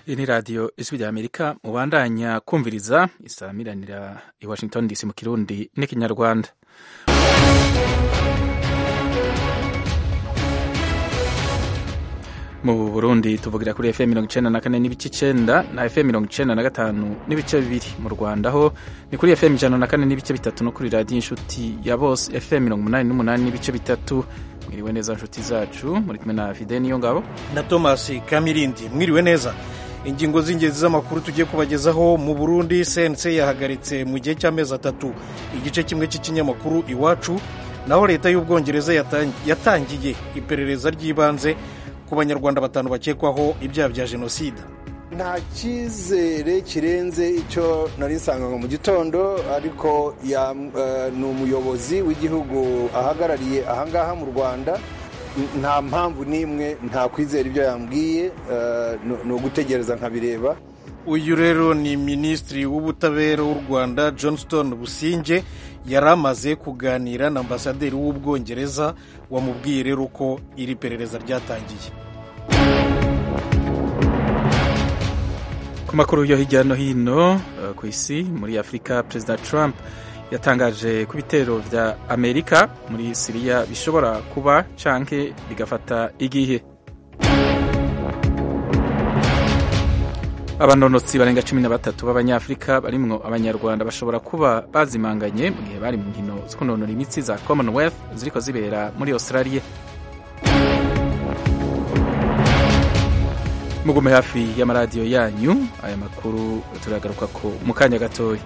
iyi ni radiyo ijwi rya amerika mubandanya kumviriza isamiranira i washington dc mu kirundi n'ikinyarwanda mu burundi tuvugira kuri fm mirongo icenda na kane n'ibice icenda na fm mirongo icenda na gatanu n'ibice bibiri mu rwanda ho ni kuri fm ijana na kane n'ibice bitatu no kuri radiyo inshuti ya bose fm mirongo umunani n'umunani n'ibice bitatu mwiriwe neza nshuti zacu muri kumwe na fide niyo ngabo na thomas kamirindi mwiriwe neza ingingo z'ingenzi z'amakuru tugiye kubagezaho mu burundi cnc yahagaritse mu gihe cy'amezi atatu igice kimwe cy'ikinyamakuru iwacu naho leta y'ubwongereza yatangiye iperereza ry'ibanze ku banyarwanda batanu bakekwaho ibyaha bya jenoside nta cyizere kirenze icyo nari nsanga mu gitondo ariko ni umuyobozi w'igihugu ahagarariye ahangaha mu rwanda nta mpamvu n'imwe nta kwizera ibyo yambwiye ni ugutegereza nkabireba uyu rero ni minisitiri w'ubutabera w'u rwanda johnston businge yari amaze kuganira na ambasaderi w'ubwongereza wamubwiye rero ko iri perereza ryatangiye ku makuru yo hirya no hino ku isi muri afurika perezida trump yatangaje ko ibitero vya amerika muri siriya bishobora kuba canke bigafata igihe abanonotsi barenga cumi na batatu b'abanyafurika barimwo abanyarwanda bashobora kuba bazimanganye mu gihe bari mu nkino zo kunonora imitsi za commonwealth ziriko zibera muri australia mugume hafi y'amaradiyo yanyu aya makuru turagaruka ko mu kanya gatoya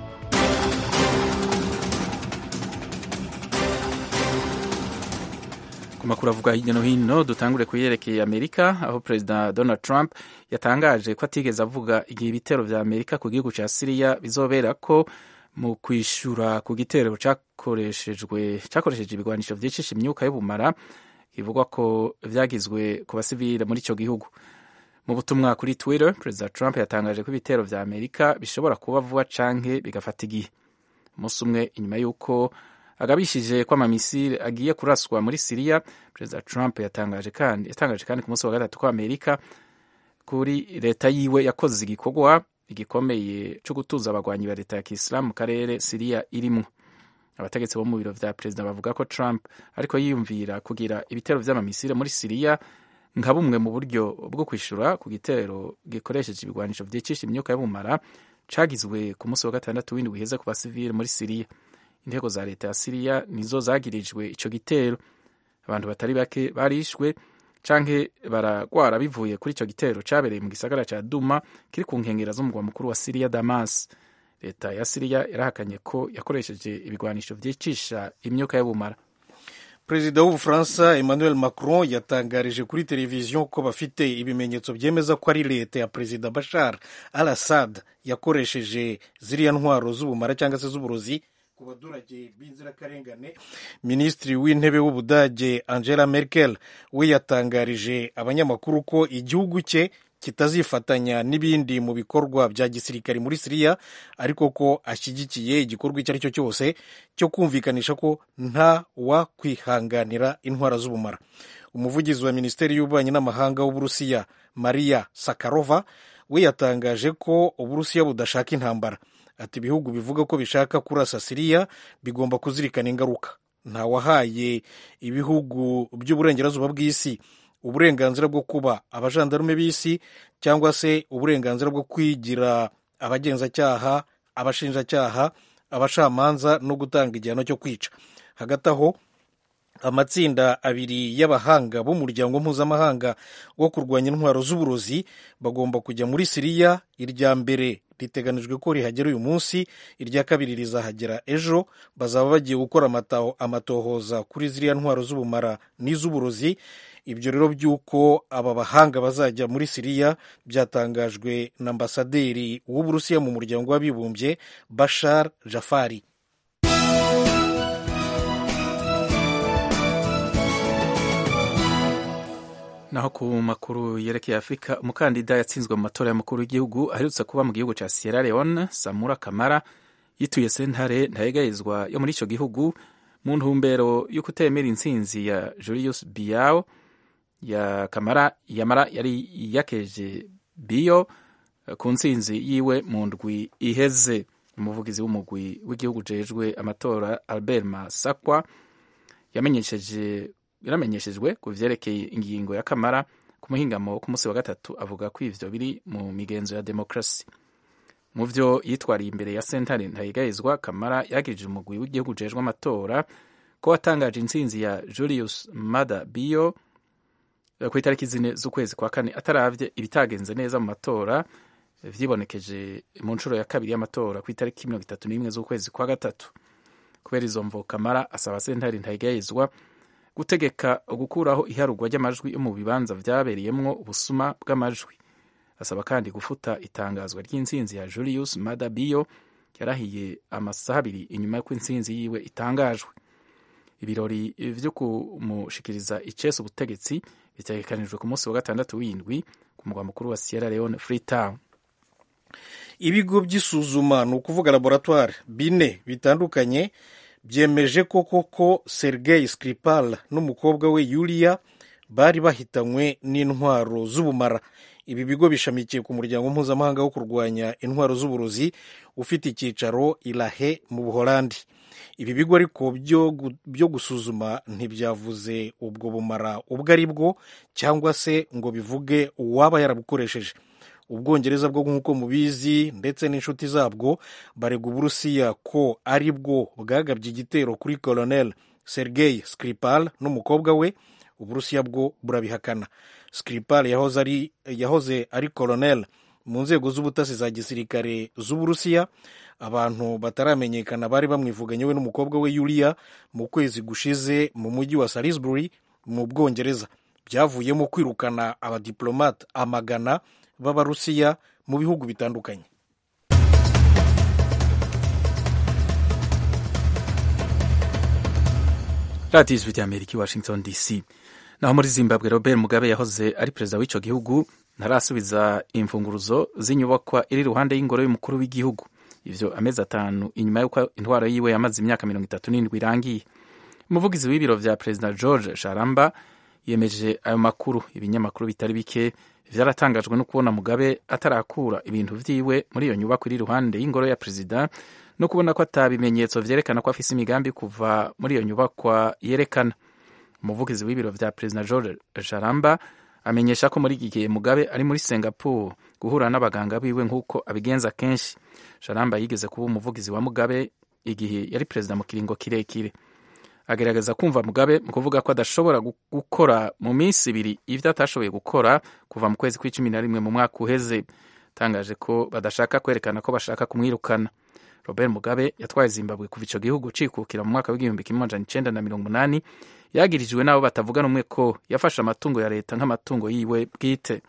ku makuru avuga hirya no hino dutangure kuyerekeye amerika aho perezida donald trump yatangaje ko atigeze avuga igihe ibitero vya amerika ku gihugu ca siriya bizobera ko mu kwishura ku gitero cakoreshejwe cakoresheje ibigwanisho vyicisha imyuka y'ubumara bivugwa ko vyagizwe ku basivile muri ico gihugu mu butumwa kuri twitter perezida trump yatangaje ko ibitero vya amerika bishobora kuba vuba canke bigafata igihe umunsi umwe inyuma y'uko agabishije ko amamisiri agiye kuraswa muri siriya perezida trump yatangaje kandi yatangaje kandi ku munsi wa gatatu ko amerika kuri leta yiwe yakoze igikorwa igikomeye cyo gutuza abagwanyi ba leta ya kisilamu mu karere siriya irimwo abategetsi bo mu biro vya perezida bavuga ko trump ariko yiyumvira kugira ibitero vy'amamisiri muri siriya nka bumwe mu buryo bwo kwishura ku gitero gikoresheje ibigwanisho vyicisha imyuka y'ubumara cagizwe ku munsi wa gatandatu w'indwi uheze ku basivili muri siriya intego za leta ya siriya nizo zagirijwe ico gitero abantu batari bake barishwe canke baragwara bivuye kuri ico gitero cabereye mu gisagara ca duma kiri ku nkengera z'umugwa mukuru wa siriya damas leta ya siriya yarahakanye ko yakoresheje ibigwanisho vyicisha imyuka y'ubumara perezida w'ubufaransa emmanuel macron yatangarije kuri televiziyo ko bafite ibimenyetso byemeza ko ari leta ya perezida bashar al assad yakoresheje ziriya ntwaro z'ubumara cyangwa se z'uburozi ku baturage b'inzirakarengane minisitiri w'intebe w'ubudage angela merkel we yatangarije abanyamakuru ko igihugu cye kitazifatanya n'ibindi mu bikorwa bya gisirikare muri siriya ariko ko ashyigikiye igikorwa icyo ari cyo cyose cyo kumvikanisha ko nta wakwihanganira intwara z'ubumara umuvugizi wa minisiteri y'ububanyi n'amahanga w'uburusiya maria sakarova we yatangaje ko uburusiya budashaka intambara ati ibihugu bivuga ko bishaka kurasa siriya bigomba kuzirikana ingaruka ntawahaye ibihugu by'uburengerazuba bw'isi uburenganzira bwo kuba abajandarume b'isi cyangwa se uburenganzira bwo kwigira abagenzacyaha abashinjacyaha abacamanza no gutanga igihano cyo kwica hagati aho amatsinda abiri y'abahanga b'umuryango mpuzamahanga wo kurwanya intwaro z'uburozi bagomba kujya muri siriya irya mbere riteganijwe ko rihagera uyu munsi irya kabiri rizahagera ejo bazaba bagiye gukora amatohoza kuri ziriya ntwaro z'ubumara n'iz'uburozi ibyo rero by'uko aba bahanga bazajya muri siriya byatangajwe na ambasaderi w'uburusiya mu muryango w'abibumbye bashar jafari naho ku makuru yerekeye afurika umukandida yatsinzwe mu matora y'umukuru w'igihugu aherutse kuba mu gihugu cya sierra leone samura kamara yituye sentare ntayegayezwa yo muri icyo gihugu mu ntumbero yo kutemera intsinzi ya julius biao ya kamara yamara yari yakeje biyo ku ntsinzi yiwe mu ndwi iheze umuvugizi w'umugwi w'igihugu ujejwe amatora albert masakwa yamenyesheje yaramenyeshejwe ku vyerekeye ingingo ya kamara ku muhingamo wo ku munsi wa gatatu avuga ko ivyo biri mu migenzo ya demokarasi mu vyo yitwariye imbere ya sentare ntayigayizwa kamara yagirije umugwi w'igihugu ujejwe amatora ko watangaje intsinzi ya julius mada bio ku itariki zine z'ukwezi kwa kane ataravye ibitagenze neza mu matora vyibonekeje mu nshuro ya kabiri y'amatora ku itariki mirongo itatu n'imwe z'ukwezi kwa gatatu kubera izo mvo kamara asaba sentare ntayigayizwa gutegeka gukuraho iharurwa ry'amajwi yo mu bibanza vyabereyemwo ubusuma bw'amajwi asaba kandi gufuta itangazwa ry'intsinzi ya julius mada bio yarahiye amasaha abiri inyuma y'uko intsinzi yiwe itangajwe ibirori vyo kumushikiriza icese ubutegetsi bitegekanijwe ku munsi wa gatandatu w'indwi ku mugwa mukuru wa sierra leone freetown ibigo by'isuzuma ni ukuvuga laboratoire bine bitandukanye byemeje ko koko sergei skripal n'umukobwa we yulia bari bahitanywe n'intwaro z'ubumara ibi bigo bishamikiye ku muryango mpuzamahanga wo kurwanya intwaro z'uburozi ufite icyicaro irahe mu buholandi ibi bigo ariko byo gusuzuma ntibyavuze ubwo bumara ubwo ari bwo cyangwa se ngo bivuge uwaba yarabukoresheje ubwongereza bwo nk'uko mubizi ndetse n'inshuti zabwo barega uburusiya ko ari bwo bwagabye igitero kuri colonel sergei skripal n'umukobwa we uburusiya bwo burabihakana skripal yahoze ari, yahoze ari colonel mu nzego z'ubutasi za gisirikare z'uburusiya abantu bataramenyekana bari bamwivuganye we n'umukobwa we yulia mu kwezi gushize mu mujyi wa salisbury mu bwongereza byavuyemo kwirukana abadiplomate amagana b'abarusiya mu bihugu bitandukanye radiyo ijwi rya amerika i washington dc naho muri zimbabwe robert mugabe yahoze ari perezida w'icyo gihugu ntarasubiza imfunguruzo z'inyubakwa iri iruhande y'ingoro y'umukuru w'igihugu ivyo amezi atanu inyuma y'uko intwaro yiwe yamaze imyaka mirongo itatu n'indwi irangiye umuvugizi w'ibiro vya perezida george sharamba yemeje ayo makuru ibinyamakuru bitari bike vyaratangajwe no kubona mugabe atarakura ibintu vyiwe muri iyo nyubako iri iruhande y'ingoro ya perezida no kubona ko ata bimenyetso vyerekana ko afise imigambi kuva muri iyo nyubakwa yerekana umuvugizi w'ibiro vya perezida george sharamba amenyesha ko muri iki gihe mugabe ari muri singapore guhura n'abaganga biwe nk'uko abigenza kenshi sharamba yigeze kuba umuvugizi wa mugabe igihe yari perezida mu kiringo kirekire agerageza kumva mugabe mu kuvuga ko adashobora gukora mu minsi ibiri ivyo atashoboye gukora kuva mu kwezi kw'icumi na rimwe mu mwaka uheze tangaje ko badashaka kwerekana ko bashaka kumwirukana robert mugabe yatwaye zimbabwe kuva ico gihugu cikukira mu mwaka w'igihumbi kimwe amajana icenda na mirongo umunani yagirijwe n'abo batavuga rumwe ko yafashe amatungo ya leta nk'amatungo yiwe bwite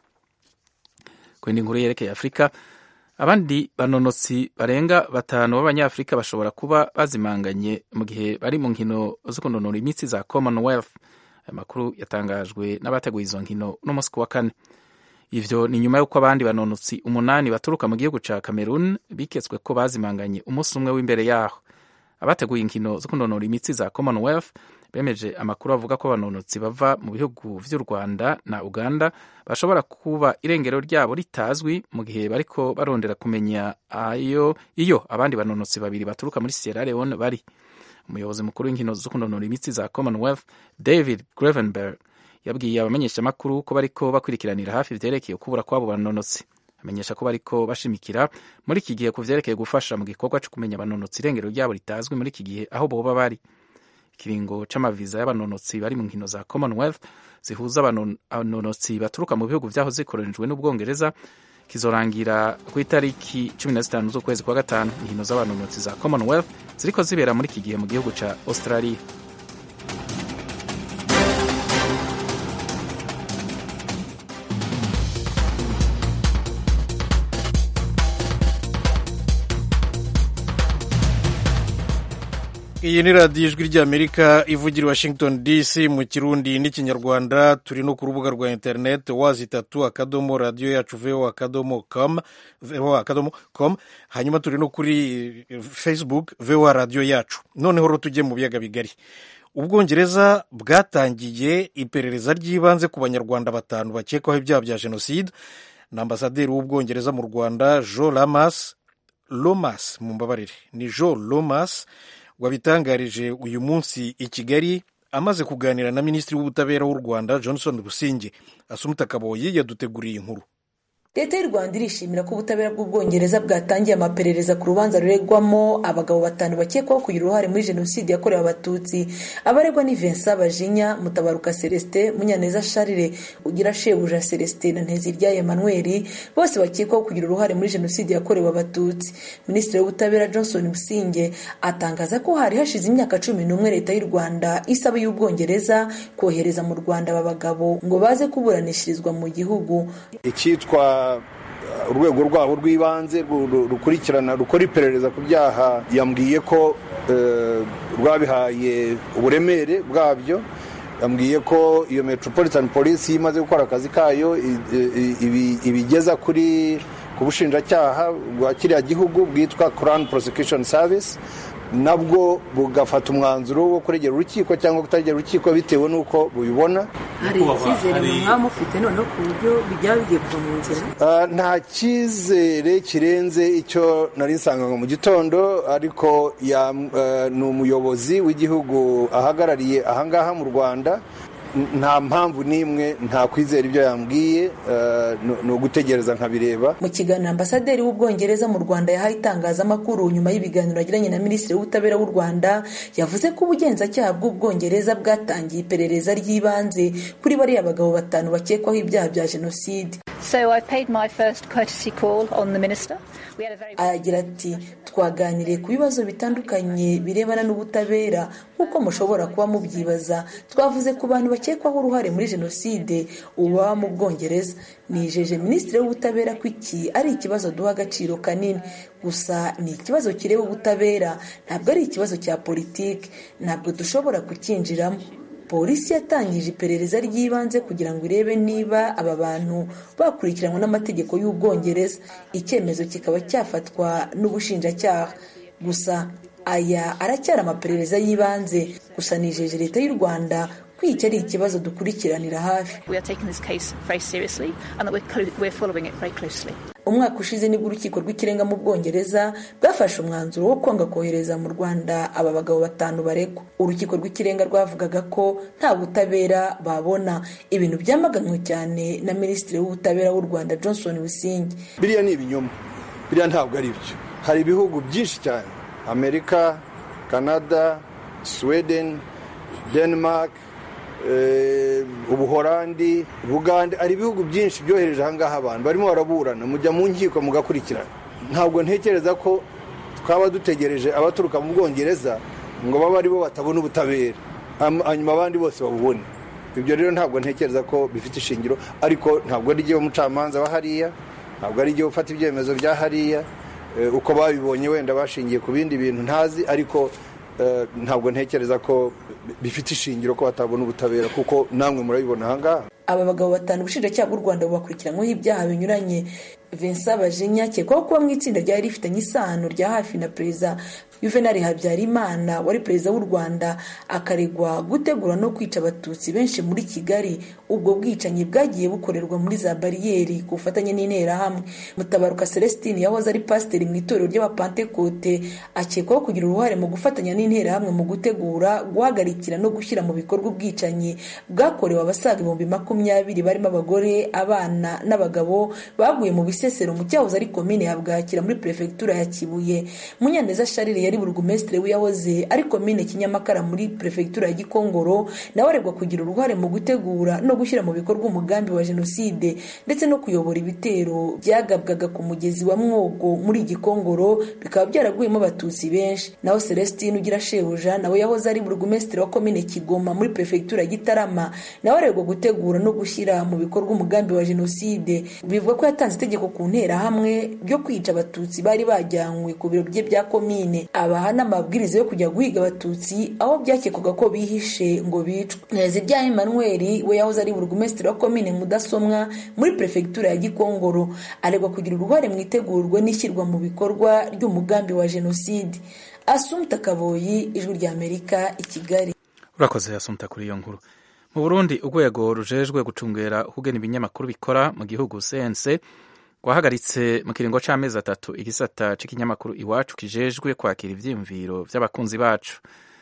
ku yindi nkuru yerekeye afurika abandi banonotsi barenga batanu b'abanyafurika bashobora kuba bazimanganye mu gihe bari mu nkino zo kunonora imitsi za commonwealth aya makuru yatangajwe n'abateguye izo nkino n'umunsi wa kane ivyo ni nyuma y'uko abandi banonotsi umunani baturuka mu gihugu ca cameroon biketswe ko bazimanganye umunsi umwe w'imbere yaho abateguye inkino zo kunonora imitsi za commonwealth bemeje amakuru avuga ko abanonotsi bava mu bihugu vy'u rwanda na uganda bashobora kuba irengero ryabo ritazwi mu gihe bariko barondera kumenya ayo iyo abandi banonotsi babiri baturuka muri sierra leone bari umuyobozi mukuru w'inkino zo kunonora imitsi za commonwealth david gravenberg yabwiye abamenyeshamakuru ko bariko bakurikiranira hafi vyerekeye kubura kw'abo banonotsi amenyesha ko bariko bashimikira muri iki gihe ku vyerekeye gufasha mu gikorwa co kumenya abanonotsi irengero ryabo ritazwi muri iki gihe aho boba bari ikiringo c'amaviza y'abanonotsi bari mu nkino za commonwealth zihuza abanonotsi baturuka mu bihugu vyahoze zikoronijwe n'ubwongereza kizorangira ku itariki cumi na zitanu z'ukwezi kwa gatanu inkino z'abanonotsi za commonwealth ziriko zibera muri iki gihe mu gihugu ca australia iyi ni radiyo ijwi ry'amerika ivugira i washington dc mu kirundi n'ikinyarwanda turi no ku rubuga rwa interineti wazi itatu akadomo radiyo yacu vo akadomo com vo akadomo com hanyuma turi no kuri facebook vo radiyo yacu noneho rero tujye mu biyaga bigari ubwongereza bwatangiye iperereza ry'ibanze ku banyarwanda batanu bakekwaho ibyaha bya jenoside na ambasaderi w'ubwongereza mu rwanda jo lamas lomas mumbabarire ni jo lomas wabitangarije uyu munsi i kigali amaze kuganira na minisitiri w'ubutabera w'u rwanda johnson businge asumuta kaboyi yaduteguriye inkuru leta y'u rwanda irishimira ko ubutabera bw'ubwongereza bwatangiye amaperereza ku rubanza ruregwamo abagabo batanu bakekwaho kugira uruhare muri jenoside yakorewe abatutsi abaregwa ni vincent bajinya mutabaruka celestin munyaneza charire ugira shebuja celestin na ntezirya emmanuel bose bakekwaho kugira uruhare muri jenoside yakorewe abatutsi minisitiri w'ubutabera johnson businge atangaza ko hari hashize imyaka cumi n'umwe leta y'u rwanda isaba y'ubwongereza kohereza mu rwanda aba bagabo ngo baze kuburanishirizwa mu gihugu icyitwa urwego rwabo rw'ibanze rukurikirana rukora iperereza ku byaha yambwiye ko rwabihaye uburemere bwabyo yambwiye ko iyo metropolitan police imaze gukora akazi kayo ibigeza kuri ku bushinjacyaha bwa kiriya gihugu bwitwa crown prosecution service nabwo bugafata umwanzuro wo kuregera urukiko cyangwa kutaregera urukiko bitewe n'uko bubibona hari icyizere mwaba mufite noneho ku buryo bijya bigiye kuva mu nzira nta cyizere kirenze icyo nari nsanganywe mu gitondo ariko ni umuyobozi w'igihugu ahagarariye ahangaha mu rwanda nta mpamvu n'imwe nta kwizera ibyo yambwiye ni ugutegereza nkabireba mu kiganiro ambasaderi w'ubwongereza mu rwanda yahaye itangazamakuru nyuma y'ibiganiro yagiranye na minisitiri w'ubutabera w'u rwanda yavuze ko ubugenzacyaha bw'ubwongereza bwatangiye iperereza ry'ibanze kuri bariya bagabo batanu bakekwaho ibyaha bya jenoside aragira ati twaganiriye ku bibazo bitandukanye birebana n'ubutabera nk'uko mushobora kuba mubyibaza twavuze ku bantu bakekwaho uruhare muri jenoside uba mu bwongereza nijeje minisitiri w'ubutabera ko iki ari ikibazo duha agaciro kanini gusa ni ikibazo kireba ubutabera ntabwo ari ikibazo cya politiki ntabwo dushobora kucyinjiramo polisi yatangije iperereza ry'ibanze kugira ngo irebe niba aba bantu bakurikiranwa n'amategeko y'ubwongereza icyemezo kikaba cyafatwa n'ubushinjacyaha gusa aya aracyari amaperereza y'ibanze gusa nijeje leta y'u rwanda ko iki ari ikibazo dukurikiranira hafi umwaka ushize nibwo urukiko rw'ikirenga mu bwongereza bwafashe umwanzuro wo kwanga kohereza mu rwanda aba bagabo batanu baregwa urukiko rw'ikirenga rwavugaga ko nta butabera babona ibintu byamaganwe cyane na minisitiri w'ubutabera w'u rwanda johnson busingi biriya ni ibinyoma biriya ntabwo ari byo hari ibihugu byinshi cyane amerika canada sweden denmark ubuhorandi bugande hari ibihugu byinshi byohereje ahangaha abantu barimo baraburana mujya mu nkiko mugakurikirana ntabwo ntekereza ko twaba dutegereje abaturuka mu bwongereza ngo babe ari bo batabona ubutabera hanyuma abandi bose babubone ibyo rero ntabwo ntekereza ko bifite ishingiro ariko ntabwo ari igihe umucamanza wa hariya ntabwo ari igihe ufata ibyemezo bya hariya uko babibonye wenda bashingiye ku bindi bintu ntazi ariko ntabwo ntekereza ko bifite ishingiro ko batabona ubutabera kuko namwe murabibona ahangaha aba bagabo batanu ubushinjacyaha bw'u rwanda bubakurikiranyweho ibyaha binyuranye vincent bajinya akekwaho kuba mu itsinda ryari rifitanye isano rya hafi na perezida juvenal habyarimana wari perezida w'u rwanda akaregwa gutegura no kwica abatutsi benshi muri kigali ubwo bwicanyi bwagiye bukorerwa muri za bariyeri ku bufatanye n'interahamwe mutabaruka celestine yahoze ari pasiteri mu itorero ry'abapantekote akekwaho kugira uruhare mu gufatanya n'interahamwe mu gutegura guhagarikira no gushyira mu bikorwa ubwicanyi bwakorewe abasaga ibihumbi makumyabiri barimo abagore abana n'abagabo baguye mu bisesero mu cyahoze ari komine ya bwakira muri perefegitura ya kibuye munyaneza sharire yari burugumesitiri w'iyahoze ari komine kinyamakara muri perefegitura ya gikongoro nawe aregwa kugira uruhare mu gutegura no gushyira mu bikorwa umugambi wa jenoside ndetse no kuyobora ibitero byagabwaga ku mugezi wa mwogo muri gikongoro bikaba byaraguyemo abatutsi benshi naho celestine ugira shebuja nawe yahoze ari burugumesitiri wa komine kigoma muri perefegitura ya gitarama nawe aregwa gutegura no gushyira mu bikorwa umugambi wa jenoside bivuga ko yatanze itegeko ku nterahamwe ryo kwica abatutsi bari bajyanywe ku biro bye bya komine abaha n'amabwiriza yo kujya guhiga abatutsi aho byakekwaga ko bihishe ngo bicwe nteziryaye emmanuel we yahoze ari burugumesitiri wa komine mudasomwa muri perefegitura ya gikongoro aregwa kugira uruhare mu itegurwa n'ishyirwa mu bikorwa ry'umugambi wa jenoside asumta kaboyi ijwi ry'amerika i kigali urakoze asumta kuri iyo nkuru mu burundi urwego rujejwe gucungera ukugena ibinyamakuru bikora mu gihugu cnc rwahagaritse mu kiringo c'amezi atatu igisata c'ikinyamakuru iwacu kijejwe kwakira ivyiyumviro vy'abakunzi bacu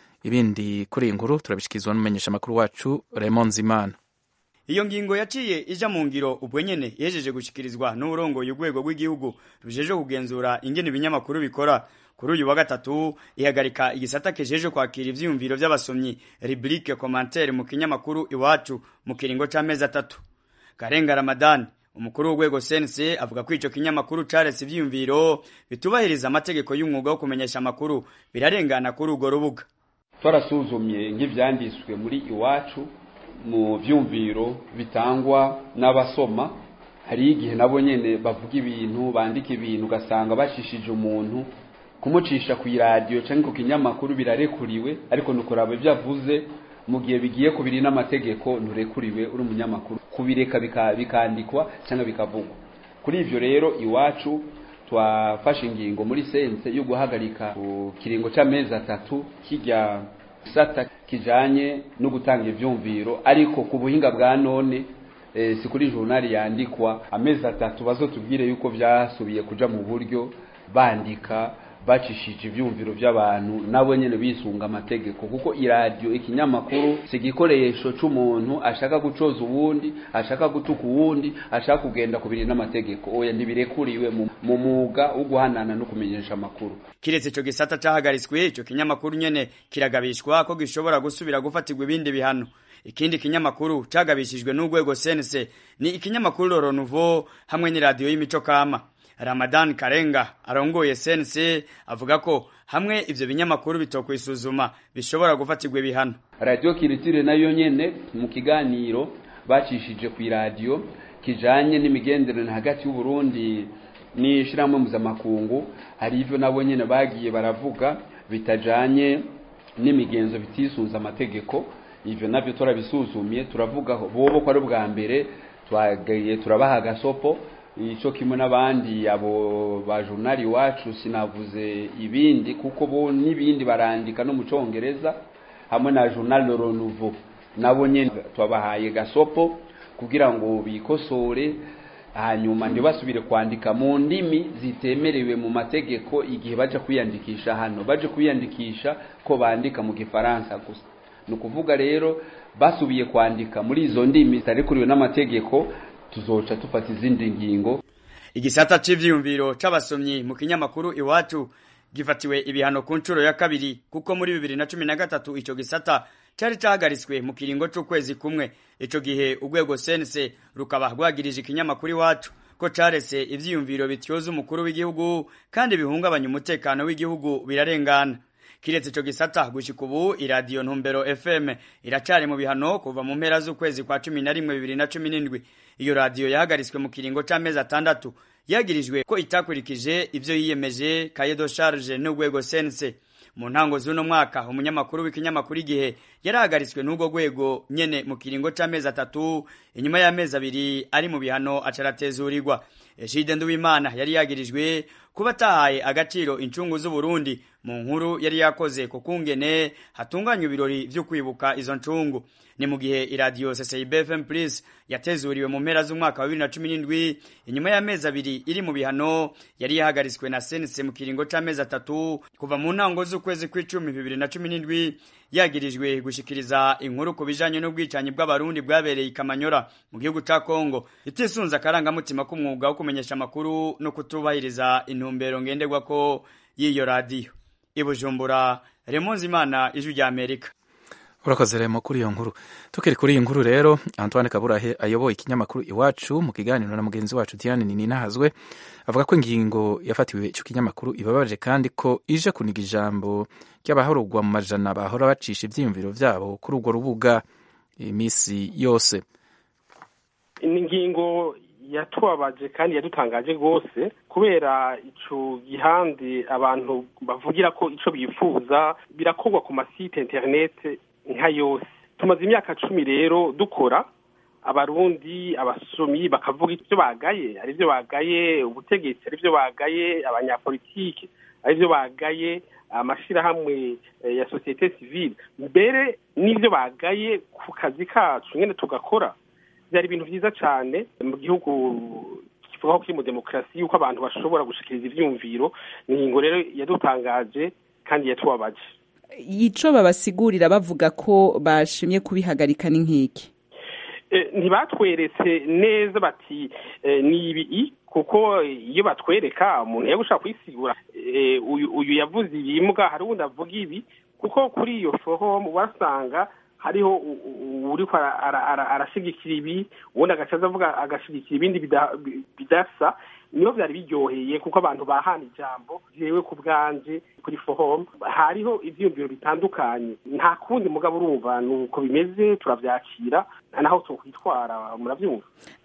ibindi kuri iyi nkuru turabishikirizwa n'umumenyesha amakuru wacu Raymond Zimana iyo ngingo yaciye ija mu ngiro ubwo nyene yejeje gushikirizwa n'uburongoye urwego rw'igihugu rujeje kugenzura ingene ibinyamakuru bikora kuri uyu wa gatatu ihagarika igisata kijeje kwakira ivyiyumviro vy'abasomyi rubrique commentaire mu kinyamakuru iwacu mu kiringo c'amezi atatu karenga ramadani umukuru w'urwego CNC avuga ko ico kinyamakuru caretse ivyiyumviro bitubahiriza amategeko y'umwuga wo kumenyesha amakuru birarengana kuri urwo rubuga twarasuzumye nk'ivyanditswe muri iwacu mu vyumviro bitangwa n'abasoma hari igihe nabo nyene bavuga ibintu bandika ibintu ugasanga bashishije umuntu kumucisha ku iradiyo canke ku kinyamakuru birarekuriwe ariko nukuraba ivyo avuze mu gihe bigiye kubiri n'amategeko nturekuriwe uri umunyamakuru kubireka bikandikwa cyangwa bikavugwa kuri ivyo rero iwacu twafashe ingingo muri sense yo guhagarika ku kiringo c'amezi atatu kijya gisata kijanye no gutanga ivyumviro ariko ku buhinga bwa none e, si kuri journal yandikwa amezi atatu bazotubwire yuko vyasubiye kuja mu buryo bandika bacishije ivyumviro by'abantu nabo nyene bisunga amategeko kuko iradiyo ikinyamakuru si igikoresho c'umuntu ashaka gucoza uwundi ashaka gutuka uwundi ashaka kugenda kubiri n'amategeko oya ntibirekuriwe mu mwuga wo guhanana no kumenyesha amakuru kiretse ico gisata cahagaritswe ico kinyamakuru nyene kiragabishwa ko gishobora gusubira gufatirwa ibindi bihano ikindi kinyamakuru cagabishijwe n'urwego CNC ni ikinyamakuru Loro Nouveau hamwe n'iradiyo y'imico kama Ramadan Karenga arongoye CNC avuga ko hamwe ivyo binyamakuru bitokwisuzuma bishobora gufatirwa ibihano radio kiritire nayo nyene mu kiganiro bacishije ku iradiyo kijanye n'imigenderanire hagati y'u Burundi n'ishiramwe mpuzamakungu hari ivyo nabo nyene bagiye baravuga bitajanye n'imigenzo bitisunza amategeko ivyo navyo turabisuzumye turavuga bobo ko ari ubwa mbere twagaye turabaha agasopo ico kimwe n'abandi abo ba journal iwacu sinavuze ibindi kuko bo n'ibindi barandika no mu congereza hamwe na journal Le Renouveau nabo nyene twabahaye gasopo kugira ngo bikosore hanyuma ntibasubire kwandika mu ndimi zitemerewe mu mategeko igihe baje kwiyandikisha hano baje kwiyandikisha ko bandika mu gifaransa gusa ni ukuvuga rero basubiye kwandika muri izo ndimi zitarikuriwe n'amategeko tuzoca tufata izindi ngingo igisata c'ivyiyumviro c'abasomyi mu kinyamakuru iwacu gifatiwe ibihano ku nshuro ya kabiri kuko muri bibiri na cumi na gatatu ico gisata cari cahagaritswe mu kiringo c'ukwezi kumwe ico gihe urwego sense rukaba rwagirije ikinyamakuru iwacu ko carese ivyiyumviro bityoza umukuru w'igihugu kandi bihungabanya umutekano w'igihugu birarengana kiretse ico gisata gushika ubu iradiyo ntumbero fm iracari mu bihano kuva mu mpera z'ukwezi kwa cumi na rimwe bibiri na cumi n'indwi iyo radiyo yahagaritswe mu kiringo c'amezi atandatu yagirijwe ko itakurikije ivyo yiyemeje kayedo charge n'urwego sense mu ntango z'uno mwaka umunyamakuru w'ikinyamakuru igihe yarahagaritswe n'urwo rwego nyene mu kiringo c'amezi atatu inyuma y'amezi abiri ari mu bihano acaratezurirwa Ejide Nduwimana yari yagirijwe kuba atahaye agaciro incungu z'Uburundi mu nkuru yari yakoze ku kungene hatunganywa ibirori vyo kwibuka izo ncungu ni mu gihe iradiyo CCIB FM Plus yatezuriwe mu mpera z'umwaka wa 2017 inyuma y'amezi abiri iri mu bihano yari yahagaritswe na CNC mu kiringo c'amezi atatu kuva mu ntango z'ukwezi kw'icumi 2017 yagirijwe gushikiriza inkuru ku bijanye n'ubwicanyi bw'abarundi bwabereye ikamanyora mu gihugu ca Kongo itisunza akarangamutima k'umwuga wo kumenyesha amakuru no kutubahiriza intumbero ngenderwako y'iyo radiyo ibujumbura Remonzi Imana ijwi rya Amerika urakoze remo kuri iyo nkuru tukiri kuri iyi nkuru rero antoine kaburahe ayoboye ikinyamakuru iwacu mu kiganiro na mugenzi wacu diane ninahazwe avuga ko ingingo yafatiwe icyo kinyamakuru ibabaje kandi ko ije kuniga ijambo ry'abahorogwa mu majana bahora bacisha ibyiyumviro byabo kuri urwo rubuga iminsi yose ingingo yatubabaje kandi yadutangaje rwose kubera ico gihande abantu bavugira ko ico bifuza birakorwa ku masite interinete nka yose tumaze imyaka cumi rero dukora abarundi abasomyi bakavuga ibyo bagaye ari byo bagaye ubutegetsi ari byo bagaye abanyapolitiki ari byo bagaye amashirahamwe ya sosiyete sivile mbere n'ivyo bagaye ku kazi kacu nyene tugakora byari ibintu vyiza cane mu gihugu kivuga ko kiri mu demokarasi yuko abantu bashobora gushikiriza ivyumviro ni ingingo rero yadutangaje kandi yatubabaje ico babasigurira bavuga ko bashimye kubihagarika ni nk'iki ntibatweretse neza bati ni ibi kuko iyo batwereka umuntu yagushaka kwisigura uyu yavuze ibimbwa hari uwundi avuga ibi kuko kuri iyo forumu basanga hariho uriko arashigikira ibi ubundi agacaza avuga agashigikira ibindi bidasa niho byari biryoheye kuko abantu bahana ijambo jewe ku bwanje kuri forum hariho ivyiyumviro bitandukanye nta kundi mugabo urumva nuko bimeze turavyakira naho twokwitwara muravyumva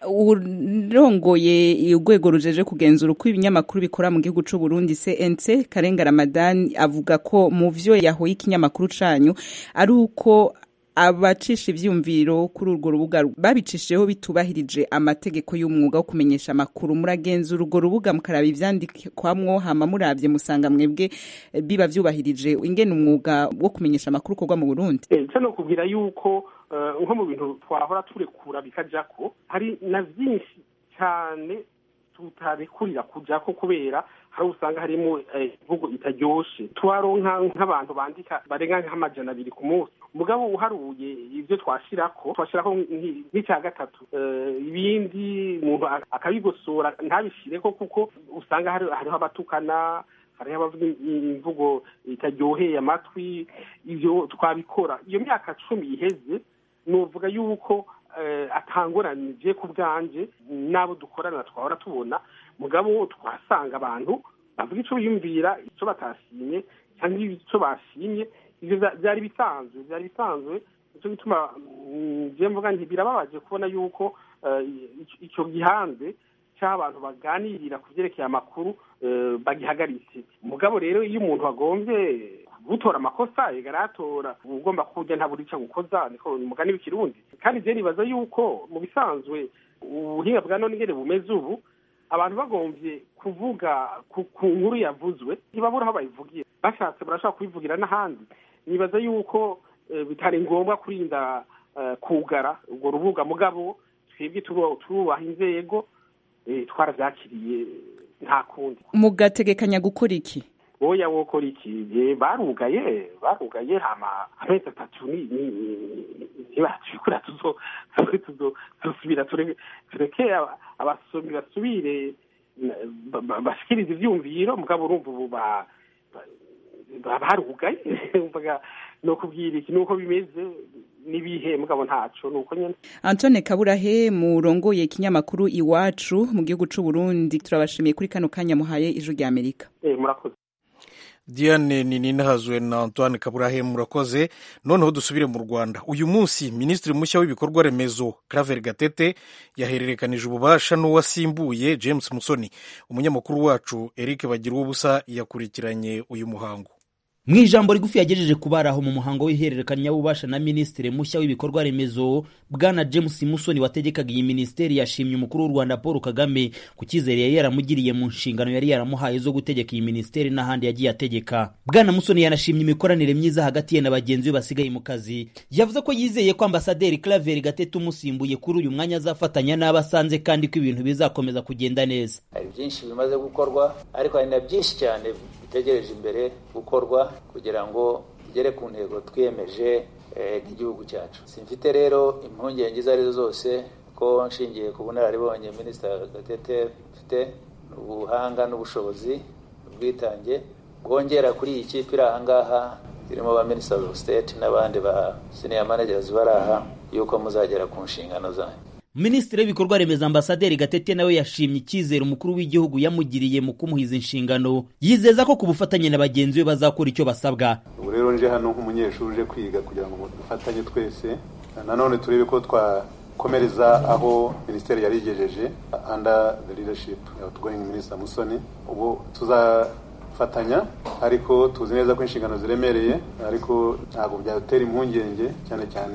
urongoye urwego rujeje kugenzura uko ibinyamakuru bikora mu gihugu c'u Burundi CNC Karenga Ramadan avuga ko mu vyo yahoye ikinyamakuru canyu ari uko abacisha ivyumviro kuri urwo rubuga babicishijeho bitubahirije amategeko y'umwuga wo kumenyesha amakuru muragenzura urwo rubuga mukaraba ivyandikwamwo hama muravye musanga mwebwe biba vyubahirije ingene umwuga wo kumenyesha amakuru ukorwa mu Burundi ico no kubwira yuko nko mu bintu twahora turekura bikajako hari na vyinshi cane tutarekurira kujako kubera hari usanga harimo imvugo itaryoshe twaronka nk'abantu bandika barenga nk'amajana abiri ku munsi mugabo uharuye ivyo twashirako twashirako nk'icya gatatu ibindi umuntu akabigosora ntabishireko kuko usanga hariho abatukana hariho abavuga imvugo itaryoheye amatwi ivyo twabikora iyo myaka cumi iheze nuvuga yuko atanguranije ku bwanje n'abo dukorana twahora tubona mugabo twasanga abantu bavuga ico biyumvira ico batashimye cyangwa ico bashimye ivyo vyari bisanzwe vyari bisanzwe nico gituma je mvuga nti birababaje kubona yuko ico gihanze c'abantu baganirira ku vyerekeye amakuru bagihagaritse mugabo rero iyo umuntu agomvye gutora amakosa yegaratora ugomba kurya ntabura ico gukoza niko umugani w'ikirundi kandi je nibaza yuko mu bisanzwe ubuhinga bwa none ingene bumeze ubu abantu bagomvye kuvuga ku nkuru yavuzwe ntibabura aho bayivugira bashatse barashobora kubivugira n'ahandi nibaza yuko bitari ngombwa kurinda kugara urwo rubuga mugabo twebwe turubaha inzego twaravyakiriye nta kundi mugategekanya gukora iki oya wokora iki barugaye barugaye hama amezi atatu ntibacikura tuzosubira tureke abasomi basubire bashikiriza ivyumviro mugabo urumva ubu barugaye no kubwira iki nuko bimeze nibihe mugabo ntaco nuko nyene Antone Kaburahe murongoye ikinyamakuru iwacu mu gihugu c'u Burundi turabashimiye kuri kano kanya muhaye ijuru rya Amerika eh murakoze diane ninahazwe na antoine kaburahe murakoze noneho dusubire mu rwanda uyu munsi minisitiri mushya w'ibikorwa remezo claver gatete yahererekanije ububasha n'uwasimbuye james musoni umunyamakuru wacu eric bagira ubusa yakurikiranye uyu muhango mu ijambo rigufi yagejeje kubari aho mu muhango w'ihererekanya w'ububasha na minisitiri mushya w'ibikorwa remezo bwana james musoni wategekaga iyi minisiteri yashimye umukuru w'u rwanda paul kagame ku cyizere yari yaramugiriye mu nshingano yari yaramuhaye zo gutegeka iyi minisiteri n'ahandi yagiye ategeka bwana musoni yanashimye imikoranire myiza hagati ye na bagenzi be basigaye mu kazi yavuze ko yizeye ko ambasaderi claver gatete umusimbuye kuri uyu mwanya azafatanya n'abo asanze kandi ko ibintu bizakomeza kugenda neza hari byinshi bimaze gukorwa ariko hari na byinshi cyane bitegereje imbere gukorwa kugira ngo tugere ku ntego twiyemeje nk'igihugu cyacu simfite rero impungenge izo arizo zose ko nshingiye ku bunararibonye minisita gatete mfite ubuhanga n'ubushobozi ubwitange bwongera kuri iyi kipe iri aha ngaha irimo ba minisita of state n'abandi ba senior managers bari aha yuko muzagera ku nshingano zanyu minisitiri w'ibikorwa remezo ambasaderi gatete nawe yashimye icyizere umukuru w'igihugu yamugiriye mu kumuhiza inshingano yizeza ko ku bufatanye na bagenzi be bazakora icyo basabwa ubu rero nje hano nk'umunyeshuri uje kwiga kugira ngo dufatanye twese nanone turebe ko twakomereza aho minisiteri yari igejeje under the leadership of outgoing minister musoni ubu tuzafatanya ariko tuzi neza ko inshingano ziremereye ariko ntabwo byadutera impungenge cyane cyane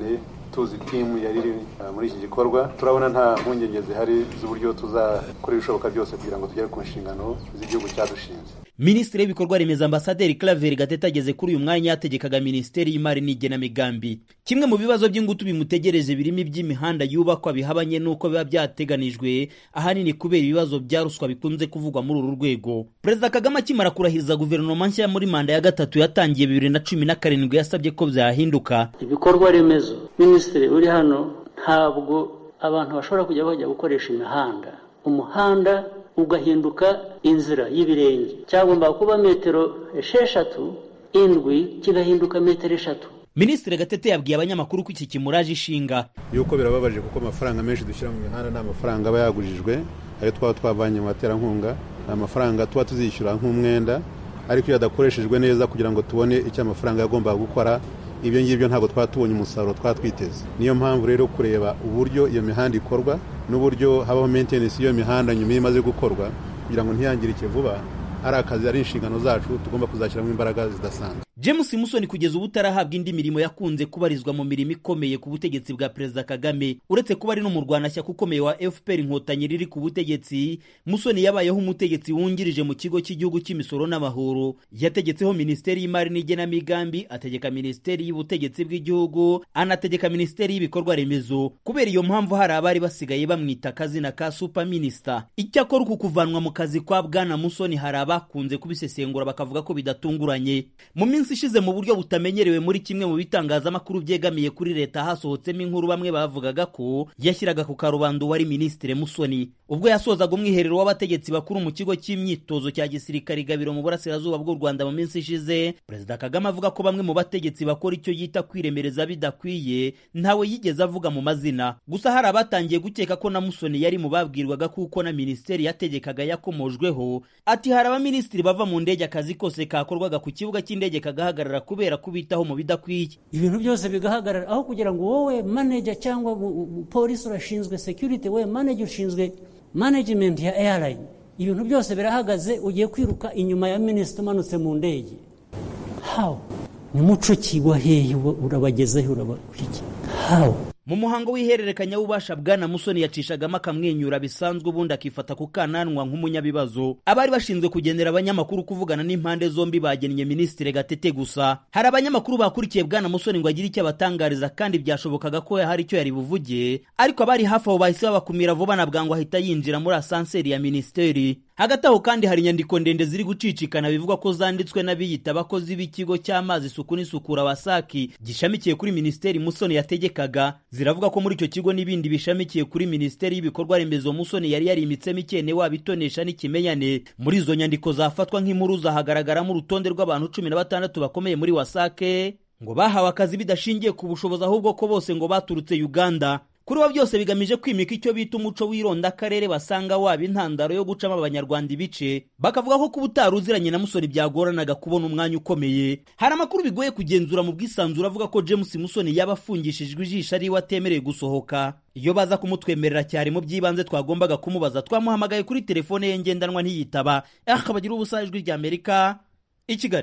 tuzi timu yari iri muri iki gikorwa turabona nta mpungenge zihari z'uburyo tuzakora ibishoboka byose kugira ngo tugere ku nshingano z'igihugu cyadushinze minisitiri w'ibikorwa remezo ambasaderi claver gatete ageze kuri uyu mwanya yategekaga minisiteri y'imari n'igenamigambi kimwe mu bibazo by'ingutu bimutegereje birimo iby'imihanda yubakwa bihabanye n'uko biba byateganijwe ahanini kubera ibibazo bya ruswa bikunze kuvugwa muri uru rwego perezida kagame akimara kurahiriza guverinoma nshya muri manda ya gatatu yatangiye bibiri na cumi na karindwi yasabye ko byahinduka ibikorwa remezo minisitiri uri hano ntabwo abantu bashobora kujya bajya gukoresha imihanda umuhanda ugahinduka inzira y'ibirenge cyagomba kuba metero esheshatu indwi kigahinduka metero eshatu minisitiri gatete yabwiye abanyamakuru ko iki kimuraje ishinga yuko birababaje kuko amafaranga menshi dushyira mu mihanda ni amafaranga aba yagujijwe ayo twaba twavanye mu baterankunga ni amafaranga tuba tuzishyura nk'umwenda ariko iyo adakoreshejwe neza kugira ngo tubone icyo amafaranga yagombaga gukora ibyo ngibyo ntabwo twaba tubonye umusaruro twaba twiteze niyo mpamvu rero kureba uburyo iyo mihanda ikorwa n'uburyo habaho maintenance y'iyo mihanda nyuma iyo imaze gukorwa kugira ngo ntiyangirike vuba ari akazi ari inshingano zacu tugomba kuzashyiramo imbaraga zidasanzwe james musoni kugeza ubu utarahabwa indi mirimo yakunze kubarizwa mu mirimo ikomeye ku butegetsi bwa perezida kagame uretse kuba ari n'umurwanashyaka ukomeye wa fpr inkotanyi riri ku butegetsi musoni yabayeho umutegetsi wungirije mu kigo cy'igihugu cy'imisoro n'amahoro yategetseho minisiteri y'imari n'igenamigambi ategeka minisiteri y'ubutegetsi bw'igihugu anategeka minisiteri y'ibikorwa remezo kubera iyo mpamvu hari abari basigaye bamwita akazina ka super minisita icyakora uku kuvanwa mu kazi kwa bwana musoni hari abakunze kubisesengura bakavuga ko bidatunguranye mu minsi ishize mu buryo butamenyerewe muri kimwe mu bitangazamakuru byegamiye kuri leta hasohotsemo inkuru bamwe bavugaga ko yashyiraga ku karubanda uwari minisitiri musoni ubwo yasozaga umwiherero w'abategetsi bakuru mu kigo cy'imyitozo cya gisirikare gabiro mu burasirazuba bw'u rwanda mu minsi ishize perezida kagame avuga ko bamwe mu bategetsi bakora icyo yita kwiremereza bidakwiye ntawe yigeze avuga mu mazina gusa hari abatangiye gukeka ko na musoni yari mu babwirwaga kuko na minisiteri yategekaga yakomojweho ati hari abaminisitiri bava mu ndege akazi kose kakorwaga ku kibuga cy'indege kagahagarara kubera kubitaho mu bidakwiye ibintu byose bigahagarara aho kugira ngo wowe manager cyangwa polisi urashinzwe security wowe manager ushinzwe management ya airline ibintu byose birahagaze ugiye kwiruka inyuma ya minisitiri umanutse mu ndege how ni muco kigwa hehe urabagezeho urabakurikira how mu muhango w'ihererekanya w'ububasha bwana musoni yacishagamo akamwenyura bisanzwe ubundi akifata ku kananwa nk'umunyabibazo abari bashinzwe kugenera abanyamakuru kuvugana n'impande zombi bagennye minisitiri gatete gusa hari abanyamakuru bakurikiye bwana musoni ngo agire icyo abatangariza kandi byashobokaga ko hari icyo yari buvuge ariko abari hafi aho bahise babakumira vuba na bwangu ahita yinjira muri asanseri ya minisiteri hagati aho kandi hari inyandiko ndende ziri gucicikana bivugwa ko zanditswe n'abiyita abakozi b'ikigo cy'amazi isuku n'isukura wasaki gishamikiye kuri minisiteri musoni yategekaga ziravuga ko muri icyo kigo n'ibindi bishamikiye kuri minisiteri y'ibikorwa remezo musoni yari yarimitsemo ikene waba itonesha n'ikimenyane muri izo nyandiko zafatwa nk'impuruza hagaragaramo urutonde rw'abantu cumi na batandatu bakomeye muri wasake ngo bahawe akazi bidashingiye ku bushobozi ahubwo ko bose ngo baturutse uganda kuri bo byose bigamije kwimika icyo bita umuco w'ironda akarere basanga waba intandaro yo gucamo abanyarwanda ibice bakavuga ko kuba utari uziranye na musoni byagoranaga kubona umwanya ukomeye hari amakuru bigoye kugenzura mu bwisanzure avuga ko james musoni yaba afungishijwe ijisho ariwe atemerewe gusohoka iyo baza kumutwemerera cyane mu by'ibanze twagombaga kumubaza twamuhamagaye kuri telefone ye ngendanwa ntiyitaba akabagira ubusa ijwi rya amerika i kigali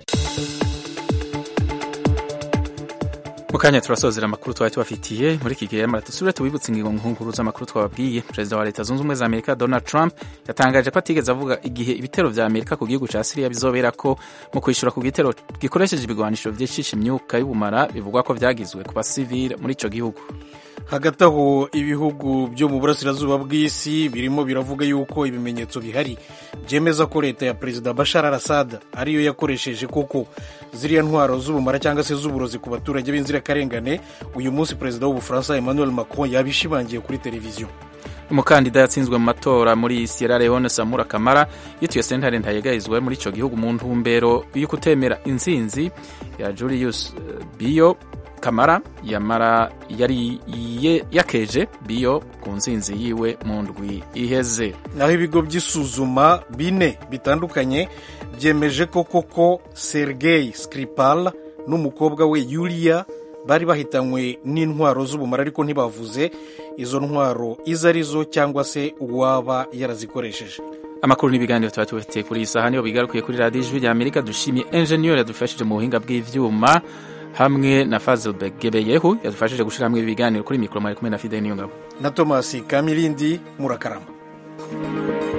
mu kanya turasozera amakuru twari tubafitiye muri iki gihe yamara dusubire tubibutse ingingo nkuru z'amakuru twababwiye perezida wa leta zunze ubumwe za amerika donald trump yatangaje ko atigeze avuga igihe ibitero vya amerika ku gihugu ca siriya bizobera ko mu kwishyura ku gitero gikoresheje ibigwanisho vyicisha imyuka y'ubumara bivugwa ko vyagizwe ku basivile muri ico gihugu hagati aho ibihugu byo mu burasirazuba bw'isi birimo biravuga yuko ibimenyetso bihari byemeza ko leta ya perezida bashar al assad ariyo yakoresheje koko ziriya ntwaro z'ubumara cyangwa se z'uburozi ku baturage b'inzirakarengane uyu munsi perezida w'ubufaransa emmanuel macron yabishimangiye kuri televiziyo umukandida yatsinzwe mu matora muri sierra leone samura kamara yituye sentare ntayegayizwe muri icyo gihugu mu ntumbero yo kutemera intsinzi ya julius biyo kamara yamara yari yakeje biyo ku nsinzi yiwe mu ndwi iheze naho ibigo by'isuzuma bine bitandukanye byemeje ko koko sergei skripal n'umukobwa we yulia bari bahitanywe n'intwaro z'ubumara ariko ntibavuze izo ntwaro izo arizo cyangwa se uwaba yarazikoresheje amakuru n'ibiganiro tuba tubafitiye kuri iyi saha niyo bigarukiye kuri radiyo ijwi rya amerika dushimiye enjeniyeri yadufashije mu buhinga bw'ibyuma hamwe na fazil gebeyehu yadufashije gushyira hamwe ibiganiro kuri mikoro mwari kumwe na fide niyongabo na tomasi kamirindi murakarama